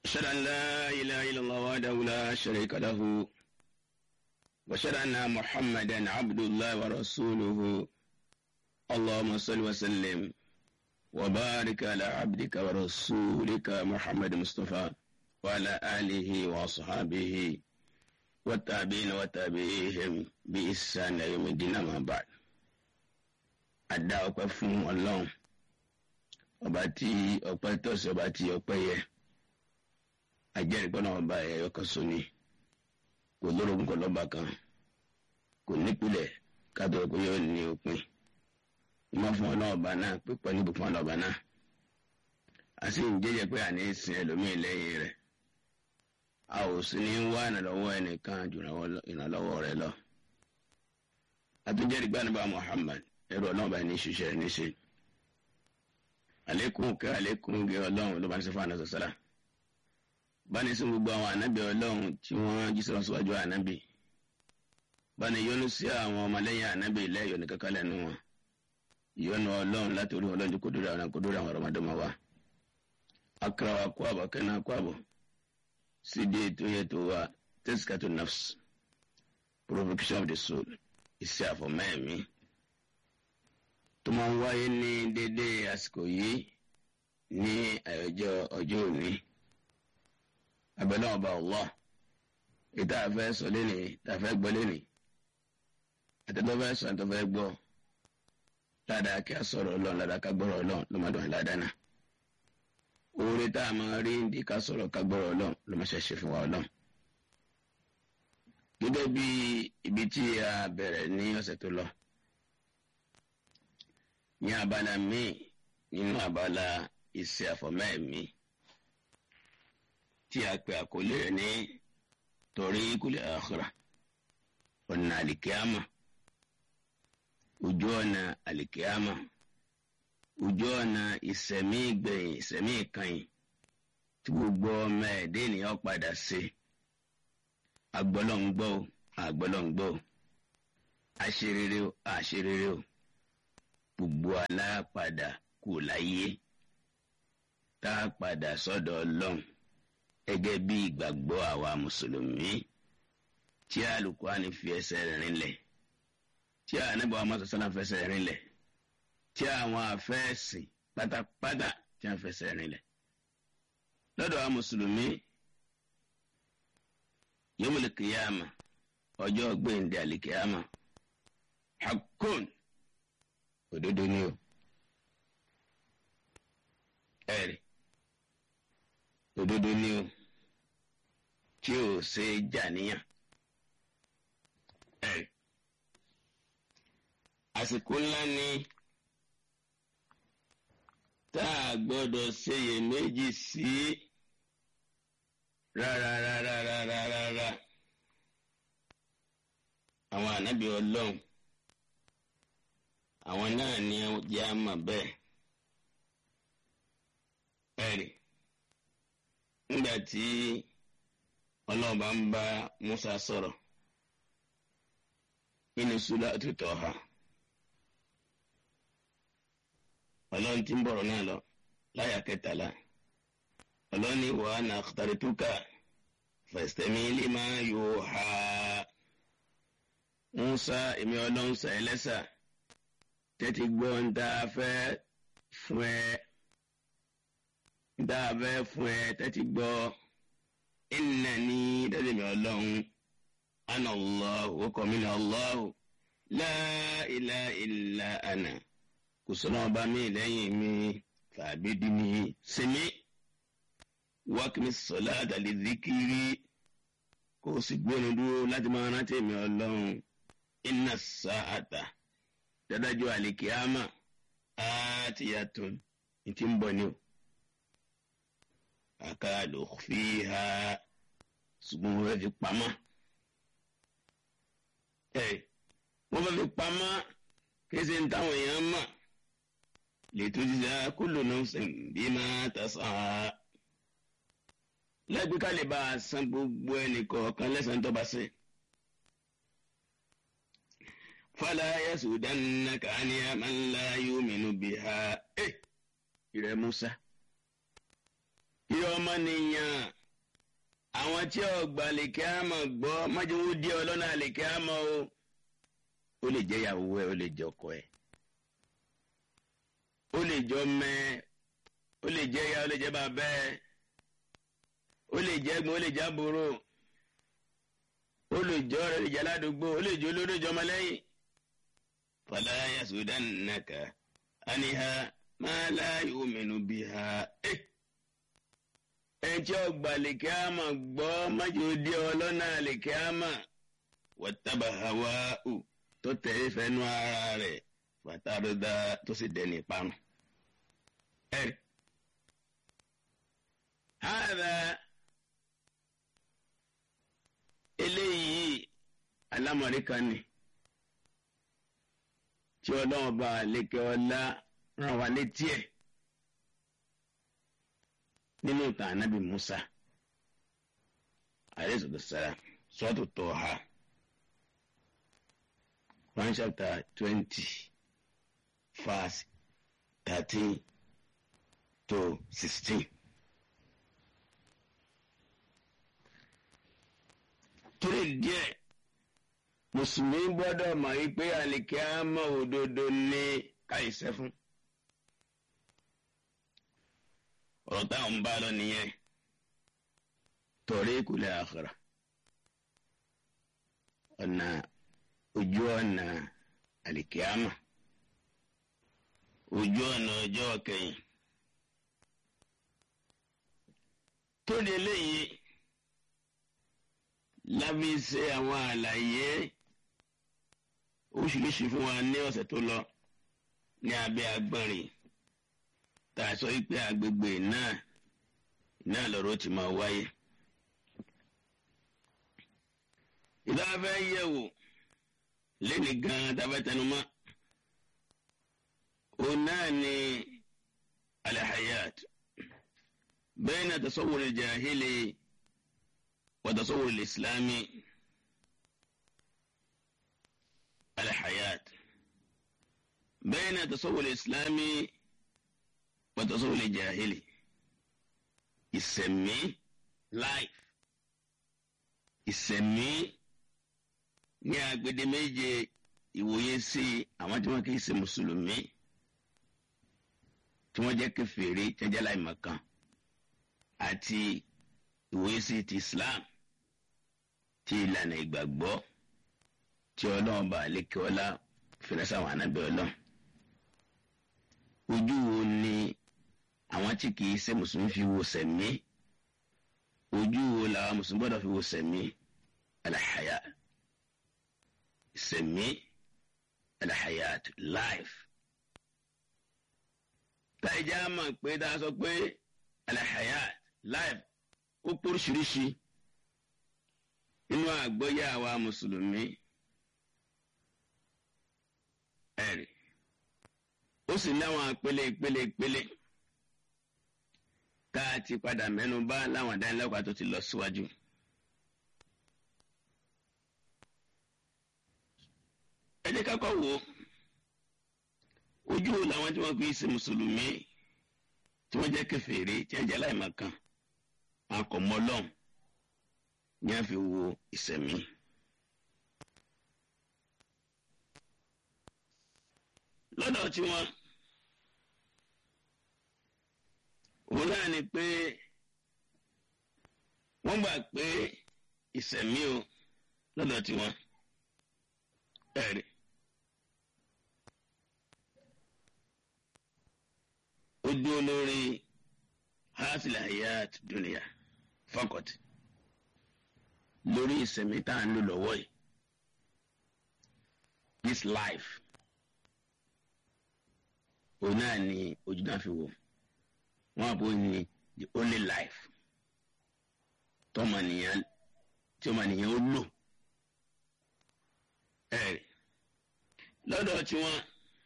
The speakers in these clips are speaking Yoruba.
أشهد أن لا إله إلا الله وحده لا شريك له وأشهد أن محمدا عبد الله ورسوله اللهم صل وسلم وبارك على عبدك ورسولك محمد مصطفى وعلى آله وأصحابه والتابعين وتابعيهم بإحسان يوم الدين أما بعد adá ọpẹ́ fún Ọlọ́run ọba tí ọpẹ́ tọ́ sí ọba tí ọpẹ́ yẹ ajẹ́rìígbọ́n náà ọba ẹ̀yọ kan sóni kò lórogún kan lọ́ba kan kò nípìlẹ̀ kátó pé yóò ní òpin ìmọ̀ fún Ọlọ́run ọba náà pípọ̀ níbo fún Ọlọ́run ọba náà a sì ń jẹ́jẹ́ pé àní sin ẹlòmíì lẹ́yìn rẹ̀ a ò sì ní wá ìrànlọ́wọ́ ẹnìkan jù ìrànlọ́wọ́ rẹ̀ lọ àtúnjẹ́rìígbọ́n nípa Muhammad ẹrù ọlọ́run báyìí ní ṣiṣẹ́ níṣe àlékún kẹ́ àlékún gẹ ọlọ́run ló bá ń ṣe fún àná sọ̀sọ́lá báni sí gbogbo àwọn ànábì ọlọ́run tí wọ́n jí sọ̀rọ̀ síwájú ànábì báni yọ́nú sí àwọn ọmọlẹ́yìn ànábì lẹ́yọ̀ ní kankan lẹ́nu wọn ìyọ́nú ọlọ́run láti orí ọlọ́run kó dórí àwọn kó dórí àwọn ọ̀rọ̀mọdọ́mọ wa akara wa kó àbọ̀ kẹ́nà kó àbọ̀ sídìí ètò yẹ tó wa tẹ́síkàtò nafs provocation of the soul ìṣe àfọ̀mẹ́ẹ̀mí tó máa ń wáyé ní dédé àsìkò yìí ní àyọjọ́ ọjọ́ òní abẹ́lẹ́ ọba Allah ìta àfẹ́ sọ lẹ́nì ìta àfẹ́ gbọ́ lẹ́nì àtẹ̀tọ́ fẹ́ sọ àtẹ̀tọ́ fẹ́ gbọ́ ládàá kí a sọ̀rọ̀ ọlọ́run ládàá ká gbọ́rọ̀ ọlọ́run ló máa dùn ní ládàá náà oore tá a máa rí ní ká sọ̀rọ̀ ká gbọ́rọ̀ ọlọ́run ló máa ṣẹ̀ṣẹ̀ fún wa ọlọ́run gẹ́gẹ́ bí ibi tí a bẹ̀rẹ̀ ní ọ̀sẹ̀ tó lọ ní abala míì nínú abala iṣẹ́ àfọ̀mẹ́ẹ̀mí tí a pè àkọlé rẹ̀ ní torí kúlẹ̀ àkàrà ọ̀nà àlìkíámà ojú ọ̀nà àlìkíámà ojú ọ̀nà ìsẹ̀mí gbẹ̀yìn ìsẹ̀mí ìkànnì tí gbogbo ọmọ ẹ̀dẹ́ ènìyàn padà sí agbọ́lọ́ngbọ́ agbọ́lọ́ngbọ́ àṣerere o àṣerere o gbogbo alápadà kù láyé tá a padà sọ́dọ̀ Ọlọ́run gẹ́gẹ́ bí ìgbàgbọ́ àwa mùsùlùmí tí Al-Qur'ani fi ẹsẹ̀ rinlẹ̀ tí Ànábì Muhammad sallallahu fẹsẹ̀ rinlẹ̀ tí àwọn afẹ́ẹ̀sìn pátápátá tí wọ́n fẹsẹ̀ rinlẹ̀ lọ́dọ̀ àwa mùsùlùmí yawmul qiyama ọjọ́ gbẹ̀ǹdẹ̀ àlìkíyàmà haqqun òdodo ni o ẹ̀rí òdodo ni o tí o ṣe jàníyàn ẹ̀rí àsìkò ńlá ni tá a gbọ́dọ̀ ṣeyèméjì sí rárá rárá rárá rárá àwọn ànábì Ọlọ́run àwọn náà ní jẹ́ àmọ̀ bẹ́ẹ̀ ẹ̀rì nígbà tí ọlọ́ọ̀bá ń bá Musa sọ̀rọ̀ nínú sùlá òtútọ̀ ha ọlọ́run tí ń bọ̀rọ̀ náà lọ láyà kẹtàlá ọlọ́run ní wàá nà àkàtàrẹ́tùkà fẹ̀sítẹ́mì lima yóò ha Musa èmi ọlọ́run sàyẹ́ lẹ́sà tẹ́tí gbọ́ ń tá a fẹ́ fún ẹ ń tá a fẹ́ fún ẹ tẹ́tí gbọ́ ìnà ní tẹ́tí mi ọlọ́run ana Allahu ọkọ̀ mi ní Allahu la ilaha illa ana kò sọ́nà ọba mi lẹ́yìn mi tàbí dì mí sinmi wákìmí sọ̀lá àtàlẹ́ zikiri kó o sì gbóni dúró láti máa rántí mi ọlọ́run inna sa'ata dádájọ́ àlìkíámà àtìyàtún ní ti ń bọ̀ ni o. àkàlò fi ha ṣùgbọ́n wọ́n fẹ́ fi pamọ́. ẹ wọ́n fẹ́ fi pamọ́ kése ń táwọn èèyàn mọ̀ lètò jíjà kullu nafsin bima tas'a. lẹ́gbẹ̀ẹ́ ká lè bá a san gbogbo ẹnì kọ̀ọ̀kan lẹ́sàn-án tó bá ṣe. فلا يسودنك عن من لا يؤمن بها إيه ìrẹ Musa ìrẹ ọmọnìyàn àwọn tí ọgbà lèkè àmọ́ gbọ́ májèwó díẹ̀ ọlọ́nà lèkè àmọ́ o ó lè jẹ́ ìyàwó ẹ̀ ó lè jẹ́ ọkọ ẹ̀ ó lè jọ mẹ́ ó lè jẹ́ ìyá ó lè jẹ́ bàbá ẹ̀ ó lè jẹ́ ẹ̀gbọ́n ó lè jẹ́ àbúrò ó lè jọ ọ̀rẹ́ ó lè jẹ́ aládùúgbò ó lè jẹ́ olórí ìjọba lẹ́yìn. fala yasudannaka aniha ma la yu'minu biha. ẹnjẹ́ ọgbà lèkè àmà gbọ́ májò dé ọlọ́nà lèkè àmà wattaba hawa'u tó tẹ̀lé fẹ́nu ara rẹ̀ fàtàrọ̀dá tó sì dẹni ìparun. ẹ̀rí. hàdà eléyìí alámọ̀rí kan ni tí ọlọ́run bá lékè ọlá ràn wá létí ẹ̀ nínú ìtàn anábì Musa alayhi salam sọ́ọ̀tù Tọ́ha one chapter twenty verse thirteen to sixteen. torí díẹ̀ mùsùlùmí gbọ́dọ̀ mọ̀ wípé àlìkẹ́ àmọ́ òdodo ní káìsẹ́ fún. ọ̀rọ̀ táwọn ń bá lọ nìyẹn torí ìkúlẹ̀ àkàrà ọ̀nà ojú ọ̀nà àlìkẹ́ àmọ́ ojú ọ̀nà ọjọ́ kẹyìn. tó di eléyìí lábí ṣe àwọn àlàyé oríṣiríṣi fún wa ní ọ̀sẹ̀ tó lọ ní abẹ́ agbọ́nrin tá a sọ wípé agbègbè náà náà lọ́rọ̀ ti máa wáyé. ìdá fẹ́ yẹ̀wò lẹ́ni gan-an tá a fẹ́ tẹnumọ́ òun náà ni alahayat bayna tasawwur al-jahili. وتصور الإسلامي الحياة بين تصور الإسلامي وتصور الجاهلي ìsẹ̀mí life ìsẹ̀mí ní agbede méje ìwòye sí àwọn tí wọ́n kì í ṣe mùsùlùmí tí wọ́n jẹ́ kèfèrí tí wọ́n jẹ́ láìmọ̀kan àti ìwòye sí ti Islam tí ìlànà ìgbàgbọ́ tí ọlọ́run bá lékè ọlá fìrẹsà àwọn anábẹ́ ọlọ́run. ojú wo ni àwọn tí kìí ṣe mùsùlùmí fi wo sẹ̀mí ojú wo làwọn mùsùlùmí gbọ́dọ̀ fi wo sẹ̀mí alahaya sẹ̀mí alahayat life. táìjà mọ̀ pé dáa sọ pé alahayat life ó póríṣiríṣi nínú àgbọ́yé àwa mùsùlùmí ẹ̀rì ó sì láwọn ìpele ìpele ìpele tá a ti padà mẹ́nu bà láwọn ìdánilẹ́kọ̀ọ́ tó ti lọ síwájú. ẹ jẹ́ ká kọ́ wò ojú wo làwọn tí wọ́n fi ṣe mùsùlùmí tí wọ́n jẹ́ kèfèrí tí wọ́n jẹ́ láìmọ̀kan akọ̀mọ́lọ́n ní a fi wo ìsẹ̀mí. lọ́dọ̀ tí wọ́n òun náà ni pé wọ́n gbà pé ìsẹ̀mí o lọ́dọ̀ tí wọ́n ẹ̀rí. ó dúró lórí hasil hayat dunia fọkọt lórí ìsẹ̀mí tá à ń lò lọ́wọ́ yìí this life òun náà ni ojú náà fi wò wọn àbò ní the only life tọmọnìyàn tí ọmọnìyàn ó lò ẹ lọ́dọ̀ tí wọ́n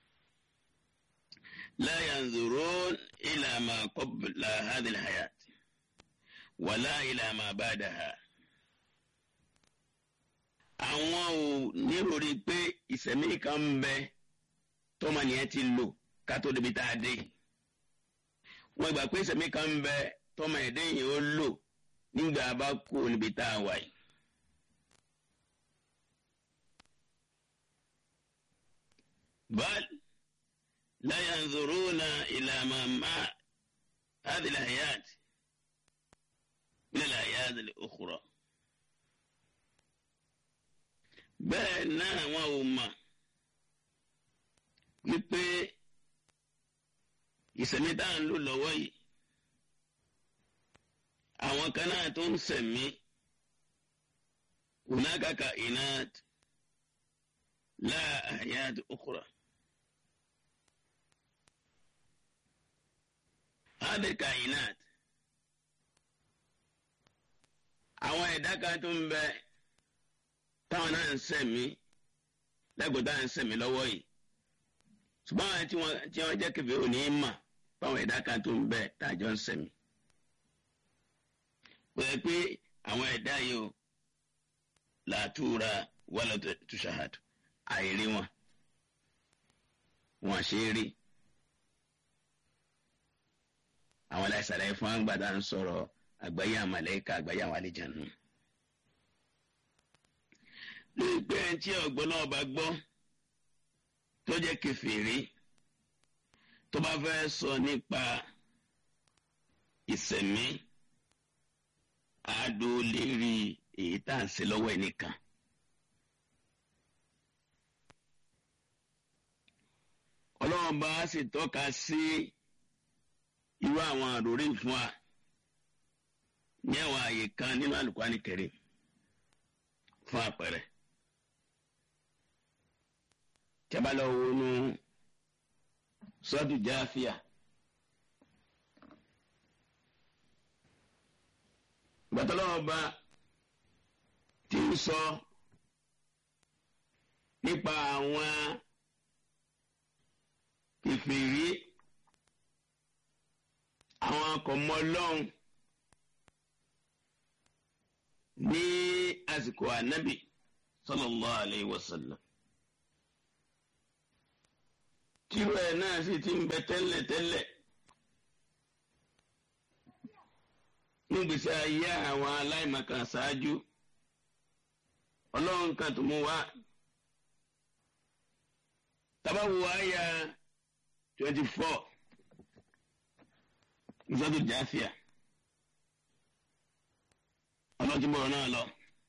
la yanzurun ila ma qabla hadhihi alhayat wala ila ma ba'daha àwọn ò níròrí pé ìsẹ̀mí kan ń bẹ tọmọnìyàn ti lò ká tó débi tá a dé wọn gbà pé ìsẹ̀mí kan ń bẹ tọmọ ẹ̀dẹ́ yìí ó lò nígbà bá kú níbi tá a wà yìí. بل لا ينظرون إلى ما مع هذه الحياة من الحياة الأخرى bẹ́ẹ̀ náà wọn ò mọ̀ wípé ìsẹ̀mí tá à ń lò lọ́wọ́ yìí àwọn kan náà tó ń sẹ̀mí hunaka inat la hayat ukhra. هذه الكائنات àwọn ẹ̀dá kan tó ń bẹ táwọn náà ń sẹ̀mí lẹ́gbọ̀ọ́ táwọn ń sẹ̀mí lọ́wọ́ yìí ṣùgbọ́n àwọn tí wọ́n tí wọ́n jẹ́ kẹfẹ́ òní mà fáwọn ẹ̀dá kan tó ń bẹ tájọ́ ń sẹ̀mí. kò yẹ pé àwọn ẹ̀dá yìí o làtúra wala tushahadu àìrí wọn wọn ṣe é rí àwọn aláìsàlàyé fún àgbàdá ń sọ̀rọ̀ àgbáyé àmàlẹ́kà àgbáyé àwọn àlejànú. lórí pé ẹni tí ọ̀gbọ́n náà bá gbọ́ tó jẹ́ kẹfìrí tó bá fẹ́ sọ nípa ìsẹ̀mí àádó lérí èyí tá à ń ṣe lọ́wọ́ ẹnìkan. ọlọ́run bá sì tọ́ka sí. Si irú àwọn àròrí fún wa ní àwọn àyè kan nínú Al-Qur'ani Karim fún àpẹẹrẹ jábàlọ wọnú sọdù jáfíà gbàtọlọmọba tí ń sọ nípa àwọn kèfèrí àwọn akọ̀mọ́ ọlọ́run ní àsìkò ànábì sallallahu alayhi wa sallam. tírú ẹ̀ náà sì ti ń bẹ tẹ́lẹ̀ tẹ́lẹ̀ nígbèsè ayé àwọn aláìmọ̀kan ṣáájú ọlọ́run kan tó mú wá tabawo àyà twenty four ìsọdún jáfíà ọlọ́túnbọ̀ náà lọ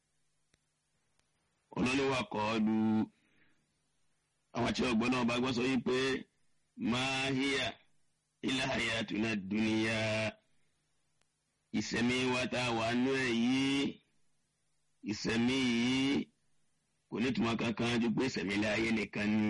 olólùwà kọ́ lu àwọn tí ọgbọ́n náà bá gbọ́ sọ yìí pé máa híyà ilá hayatuna dúníyà ìsẹ̀mí wa tá a wà nú ẹ̀ yìí ìsẹ̀mí yìí kò ní tùmọ̀ kankan ju pé ìsẹ̀mí ilé ayé nìkan ni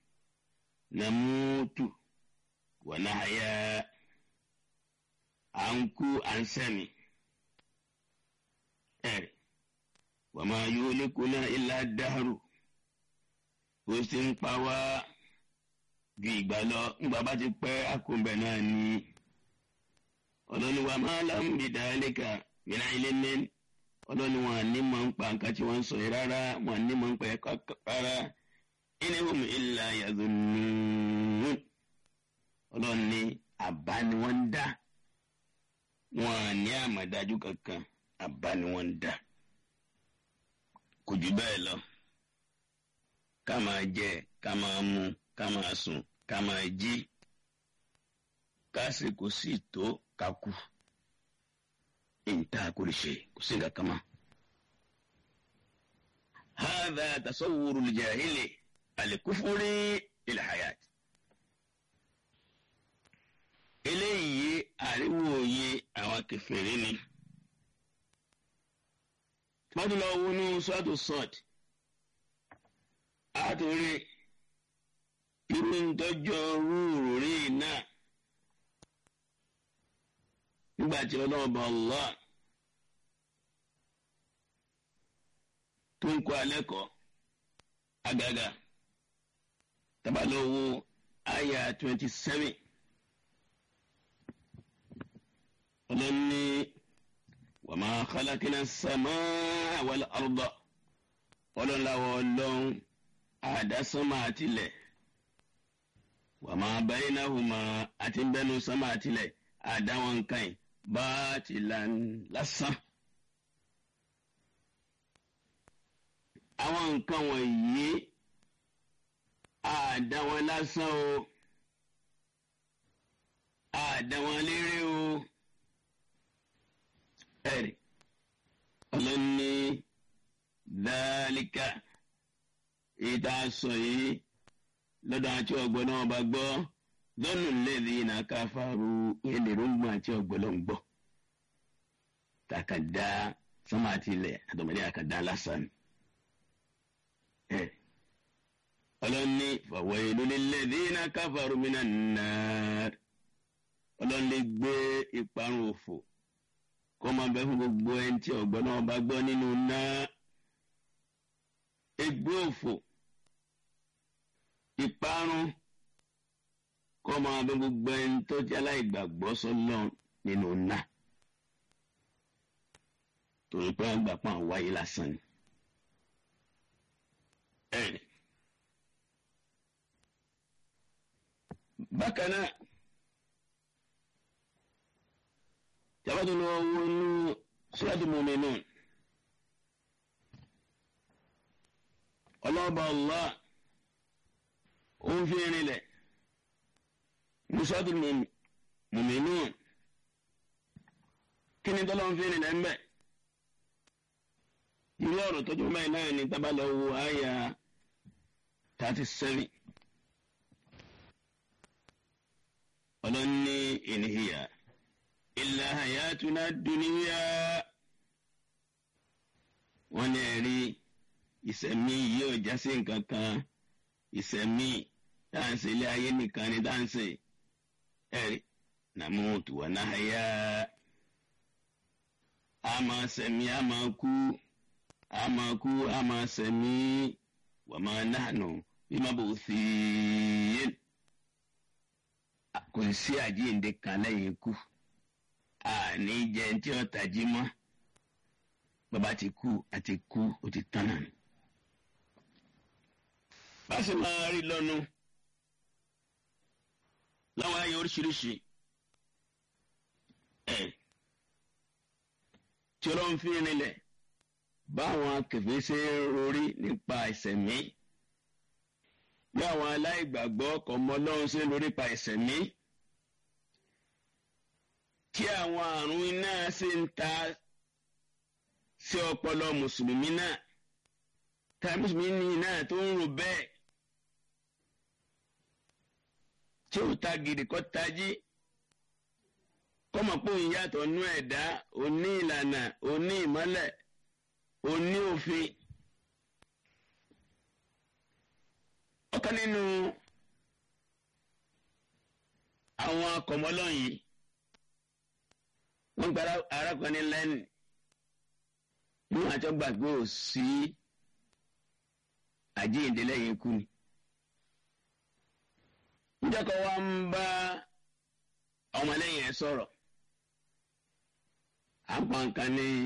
nàmútù wà náà yá à ń kú à ń sẹ̀mí ẹ̀rì wà máa yóò lékún náà ilá dáhùrù ó sì ń pa wá ju ìgbà lọ ńgbà bá ti pẹ́ àkóńbẹ̀ náà ni ọlọ́ni wa máa lámú ìdálẹ́kà mìíràn ilé mẹ́rin ọlọ́ni wọn ní mọ̀ ń pa nǹkan tí wọ́n ń sọ yìí rárá wọn ní mọ̀ ń pa ẹ̀kọ́ rárá inihum illa yazunnun ọlọ́ni àbá ni wọ́n ń dá wọn ní àmọ̀dájú kankan àbá ni wọ́n ń dá kò jù bẹ́ẹ̀ lọ ká máa jẹ ká máa mu ká máa sùn ká máa jí kásìkò sì tó ká kú ìta kò lè ṣe kò sí nǹkan kan mọ́. هذا تصور الجاهل الكفر للحياة eléyìí àríwòye àwọn kèfèrí ni wọ́n lọ wọnú sọ́ọ̀tù sọ́ọ̀tù àtòrí irú ntọ́jọ́ rúurú rí náà nígbà tí ọlọ́ọ̀bà Allah tó ń kọ́ alẹ́ kọ́ agaga tabalọ́wọ́ àyà twenty seven ọlọ́ni wa ma khalaqna as-samaa wal arda ọlọ́láwọ̀ ọlọ́run àdásánmà àtìlẹ̀ wa ma baynahuma àti bẹ́nu sánmà àtìlẹ̀ àdáwọn nǹkan yìí batilan lásán àwọn nǹkan wọ̀nyí àdá wọn lásán o àdá wọn lérè o ẹ̀rí ọlọ́ni dálíkà èyí tá a sọ yìí lọ́dọ̀ àti ọ̀gbọ́n náà bá gbọ́ lọ́nù lẹ́ẹ̀dì iná káfáru ẹlẹ́rọ̀gbọ̀n àti ọ̀gbọ́n náà ń gbọ́ takada sọ́mà àti ilẹ̀ àtọ̀mọdé àkàdá lásán ẹ̀ ọlọ́ni fàwọ̀ ìlú lẹ́ẹ̀dì iná káfáru mìíràn náà ọlọ́ni gbé ìparun òfò kọ́ máa bẹ fún gbogbo ẹni tí ọ̀gbọ́n náà bá gbọ́ nínú náà egbé òfò ìparun kọ́ máa bẹ gbogbo ẹni tó jẹ́ aláìgbàgbọ́ sọ́lọ́ nínú náà torí pé wọ́n gbà pọ́n wáyé lásán ni. ẹ̀rì bákan náà. tabatu lọ wọnú sọ́dọ̀ mọ́mìnú ọlọ́ba allah ó ń fi rinlẹ̀ ní sọ́dọ̀ mọ́mìnú kí ni tọ́lọ́ ń fi rinlẹ̀ ń bẹ̀ irú ọ̀rọ̀ tọ́jú mẹ́rin náà ni tábàlọ́ wo àyà thirty seven ọlọ́ni ìníhìyà ilà hayatuna duniya wọn ní ẹ̀rí ìsẹ̀mí yìí ò já sí nǹkan kan ìsẹ̀mí dáǹsì ilé ayé nìkan ni dáǹsì ẹ̀rí nàmútu wà náà yá a máa sẹ̀mí a máa kú a máa kú a máa sẹ̀mí wà máa nànú bí má bò sí yẹn kò sí àjíǹde kan lẹ́yìn ikú àní jẹ tí ó tají mọ́ bàbá ti kú àti kú ó ti tán náà ni. báṣe máa rí lọ́nu láwọn ayé oríṣiríṣi ẹ̀ tí ọlọ́run fi rinlẹ̀ báwọn akẹ̀fẹ́ ṣe ń rorí nípa ìṣẹ̀mí bí àwọn aláìgbàgbọ́ kọ̀ọ̀mọ́ ọlọ́run ṣe ń rorí nípa ìṣẹ̀mí tí àwọn àrùn iná ṣe ń ta sí ọpọlọ mùsùlùmí náà tá mùsùlùmí náà tó ń rò bẹ́ẹ̀ tí ò ta gidi kọ́ tají kọ́mọ̀ pé òun yàtọ̀ nú ẹ̀dá òní ìlànà òní ìmọ́lẹ̀ òní òfin. ọ̀kan nínú àwọn akọ̀mọ́lọ́ yìí wọ́n gba arákùnrin lẹ́nu ní àjọ gbàgbé ò sí àjíǹde lẹ́yìn ikú ni. níjọ́kọ̀ wa ń bá ọmọlẹ́yìn ẹ̀ sọ̀rọ̀ à ń pa nǹkan ní